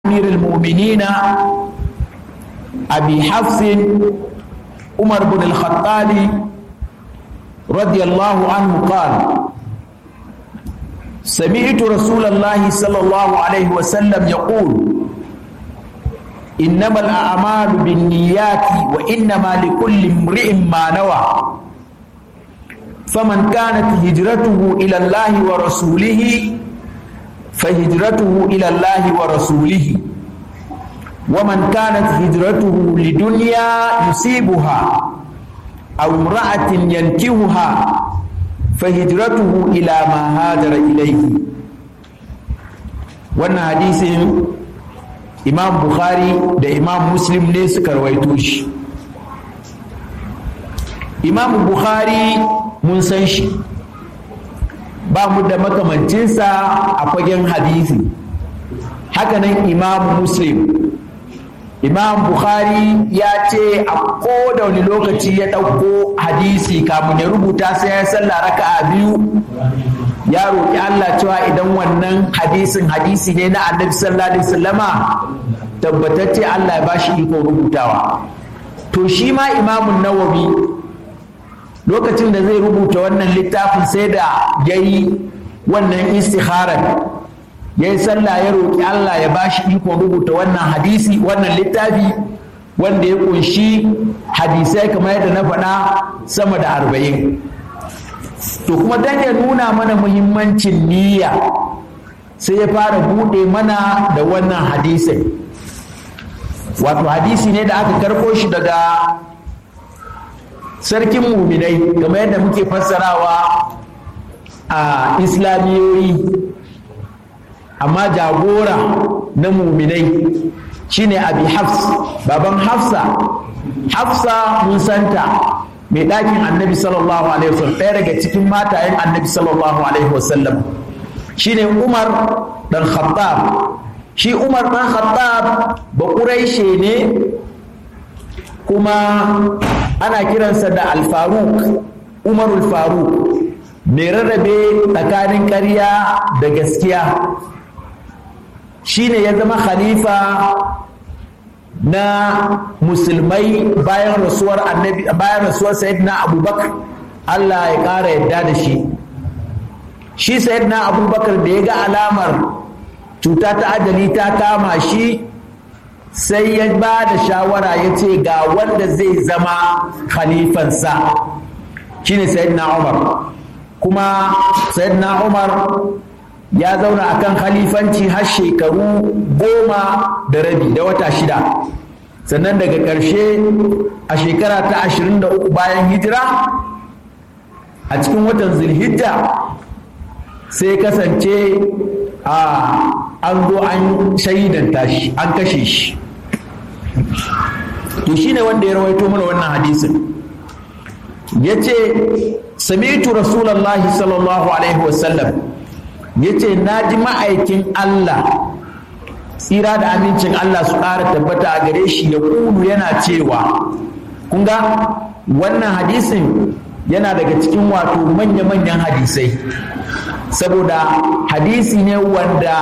أمير المؤمنين أبي حفص عمر بن الخطاب رضي الله عنه قال سمعت رسول الله صلى الله عليه وسلم يقول إنما الأعمال بالنيات وإنما لكل امرئ ما نوى فمن كانت هجرته إلى الله ورسوله فهجرته إلى الله ورسوله ومن كانت هجرته لدنيا يصيبها أو امرأة ينكهها فهجرته إلى ما هاجر إليه wannan hadisin imam bukhari da imam muslim ne suka rawaito shi imam bukhari mun san shi ba mu da makamancinsa a fagen hadisi hakanan imam muslim imam bukhari ya ce a koda wani lokaci ya ɗauko hadisi kamun ya rubuta sai ya sallah raka'a biyu ya roƙi Allah cewa idan wannan hadisin hadisi ne na annabi sallallahu alaihi wasallama tabbatacce Allah ya bashi iko rubutawa to shi ma imamun nawawi lokacin da zai rubuta wannan littafin sai da ya yi wannan istikharar ya yi sallah ya roƙi Allah ya ba shi ikon rubuta wannan hadisi wannan littafi wanda ya ƙunshi hadisai kamar yadda na faɗa sama da arba'in to kuma don ya nuna mana muhimmancin niyya sai ya fara buɗe mana da wannan hadisai wato hadisi ne da aka karɓo shi daga sarkin muminai kamar yadda muke fassarawa a islamiyoyi amma jagora na muminai shine abi hafs baban hafsa hafsa mun santa mai ɗakin annabi sallallahu alaihi wasallam ɗaya daga cikin matayen annabi sallallahu alaihi wasallam shine umar dan khattab shi umar dan khattab ba ƙuraishe ne kuma ana kiransa da alfaruk umarul faruk mai rarrabe tsakanin ƙarya da gaskiya shine ya zama khalifa na musulmai bayan rasuwar annabi bayan rasuwar sayyidina abubakar Allah ya ƙara yadda da shi shi sayyidina abubakar da ya ga alamar cuta ta ajali ta kama shi sai ya ba da shawara ya ce ga wanda zai zama khalifansa shine sayyidina umar kuma sayyidina umar ya zauna akan khalifanci har shekaru goma da rabi da wata shida sannan daga ƙarshe a shekara ta ashirin da uku bayan hijira a cikin watan zulhijja sai kasance a an zo an shaidanta shi an kashe shi to shine wanda ya rawaito mana wannan hadisin ya ce sami'tu rasulallah sallallahu alaihi wasallam ya ce na ji ma'aikin Allah tsira da amincin Allah su ƙara tabbata a gare shi ya kulu yana cewa kun ga wannan hadisin yana daga cikin wato manya-manyan hadisai saboda hadisi ne wanda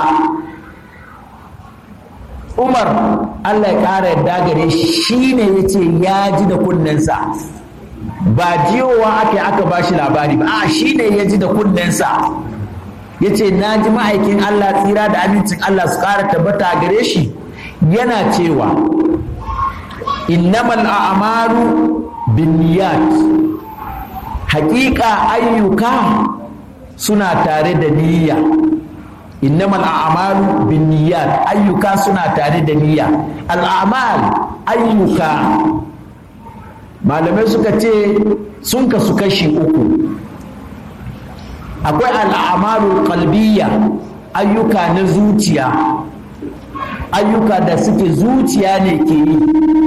Umar Allah ya ƙara yadda gare shi ne ya ce ya ji da kunnensa ba jiyowa aka aka ba shi labari ba a shi ne ya ji da kunnensa ya ce na ji ma'aikin Allah tsira da amincin Allah su ƙara tabbata a gare shi yana cewa innamal a'malu binniyat haƙiƙa ayyuka suna tare da niyya innamal a'malu binniyat ayyuka suna tare da niyya al'amal ayyuka malamai suka ce sun kasu kashi uku akwai al'amalul qalbiyya ayyuka na zuciya ayyuka da suke zuciya ne ke yi